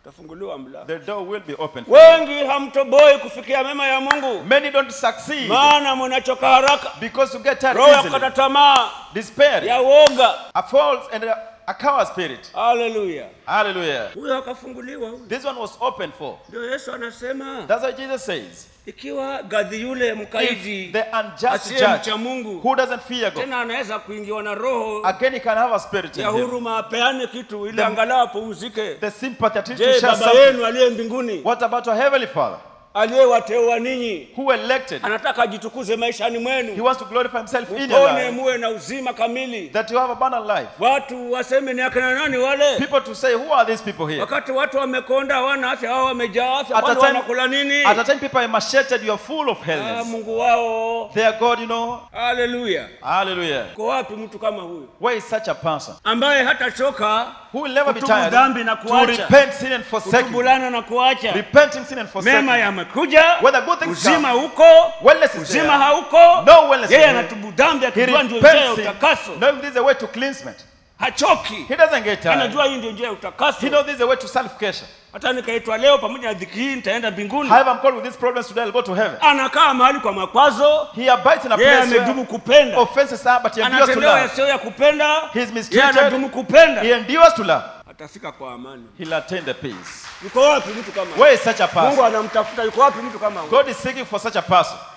utafunguliwa mlango The door will be open. for you. wengi hamtoboi kufikia mema ya mungu Many don't succeed maana mnachoka haraka because you get tired roho ya easily. kukata tamaa Despair, ya woga a false and a, a coward spirit. haleluya Hallelujah. huyo akafunguliwa huyo This one was open for. ndio yesu anasema That's what Jesus says. ikiwa gadhi yule If mkaidi the unjust asiye judge mcha mungu who doesn't fear God, tena anaweza kuingiwa na roho again he can have a spirit in ya him. huruma apeane kitu ili The- angalau apumzike The sympathy to je share baba something. yenu aliye mbinguni What about your heavenly Father aliyewateua ninyi who elected? anataka ajitukuze maishani He mwenu wants to glorify himself in your upone life. muwe na uzima kamili That you have abundant life. watu waseme ni akina nani wale People to say, who are these people here? wakati watu wamekonda hawana afya hao wamejaa afya At a kwani time- wanakula nini At the time people are macheted, you are full of ah, healthiness. mungu wao They are God, you know. haleluya Hallelujah. ko wapi mtu kama huyu Where is such a person ambaye hatachoka who will never be Kutubu tired dhambi na to kuacha. repent sin and forsake? kutubulana na kuacha Repenting sin and mema forsaking. yamekuja Whether good things uzima come, huko wellness is uzima there. hauko No wellness yeye is there. anatubu dhambi He akijua ndio njia ya repents sin, utakaso knowing this is a way to cleansement. hachoki He doesn't get tired. anajua hii ndio njia ya He utakaso knows this is a way to self-care. hata nikaitwa leo pamoja na dhiki hii nitaenda mbinguni However, I'm called with these problems today, I'll go to heaven. anakaa mahali kwa makwazo He abides in a yeye place amedumu where kupenda offenses are, but he endures to anatendewa love. yasiyo ya kupenda He is yeye mistreated. anadumu kupenda He endures to love. atafika kwa amani He'll attain the peace. yuko wapi mtu kama huyu? Where is such a mungu person? anamtafuta yuko wapi mtu kama huyu? God is seeking for such a person.